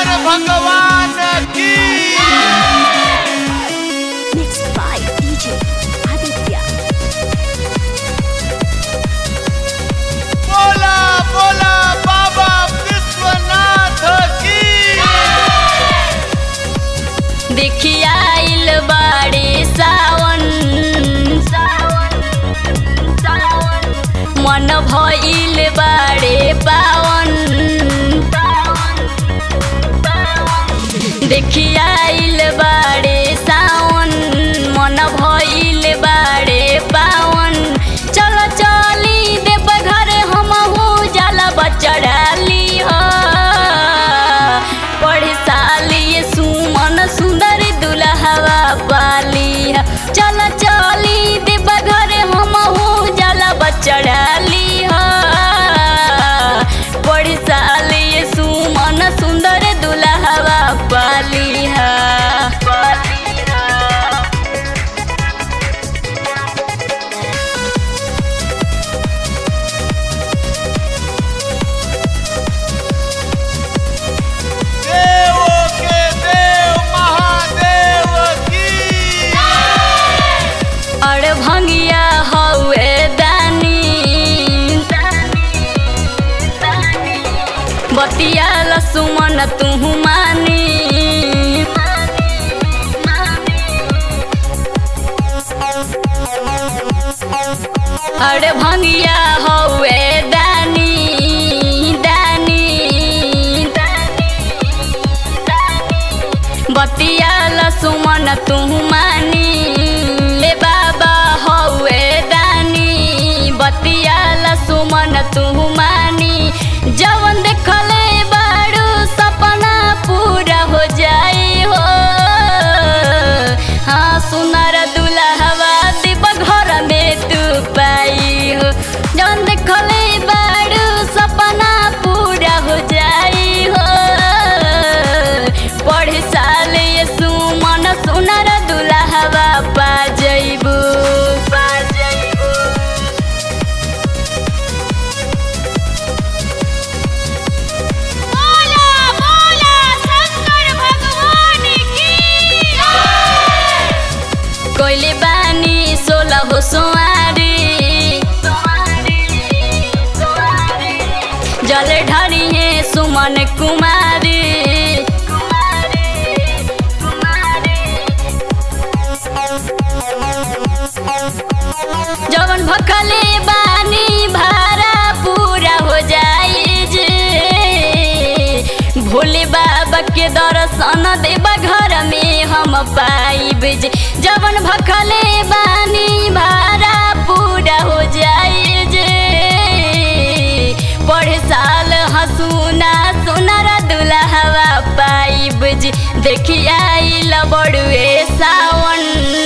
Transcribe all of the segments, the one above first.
भगवान की Mixed by DJ Aditya. बोला बोला बाबा विश्वनाथ की देखिया आइल बाड़े सावन मन भइल बाड़े पावन देखिया आइल बाड़े सावन मन भइल बाड़े पावन चल चली देव घर हमहू जाला बचड़ाली हो पढ़े साली सुमन सुंदर दुल्हवा पाली ह। चल चली देव घर हमहू जाला बचड़ाली हो पढ़े साली सुमन सुंदर दुल्हवा पाली ह। देवों के देव महादेव की और भंगिया हौए दानी बतिया लसुमन तुहु मानी और भंगिया हौए दानी दानी बतिया लसुमन तुहु मानी ले बाबा हौए दानी बतिया लसुमन तुहु मानी जवन देखले बाड़ू सपना पूरा हो जाई हो हाँ सुनर दुल्हवा दिब घर में तू पाई हो जवन देखले बाड़ू सपना पूरा हो जाई हो पढ़े साल ये सुमन सुनर दुल्हवा पा जइबू पा जइबू बोला बोला शंकर भगवान की कोइले बानी सोलह हो सोआरी जल ढारी है सुमन कुमारी जवन भखले बानी भारा पूरा हो जाई जे भोले बाबा के दर्शन देबा घर में हम पाइब जे जवन भखले बानी भारा पूरा हो जाई जे पढ़े साल हसुना सुनर दुल्हवा पाइब जे देखी आइल बड़ुए सावन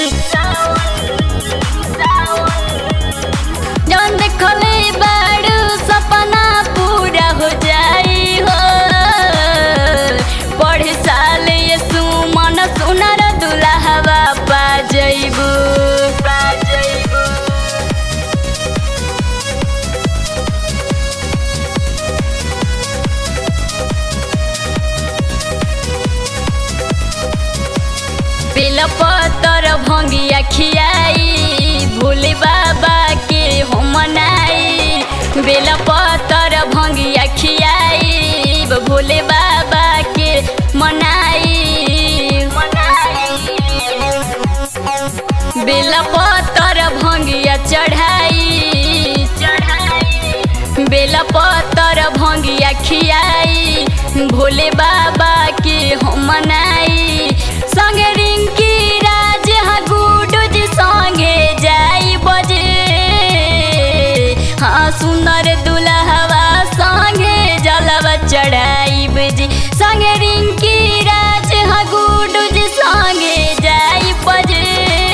जवन देखले बाड़ू सपना पूरा हो जाई हो पढ़े साल ये सुमन सुनर दुल्हवा पा जइबू पा जइबू बेल पतर भंगिया खियाई भोले बाबा के हो मनाई बेल पतर भंगिया खियाई भोले बाबा के मनाई बेल पतर भंगिया चढ़ाई बेल पतर भंगिया खियाई भोले बाबा के हो मनाई संगे रिंकी राज हाँ गुडू जी संगे जाई बजे हाँ सुंदर दुल्हवा संगे जलवा चढ़ाई बजे संगे रिंकी राज हाँ गुडू जी संगे जाई बजे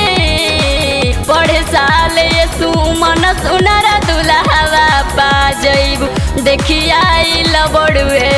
पढ़े साल ये सुमन सुनर दुल्हवा पा जइबू देखी आइल बड़ुए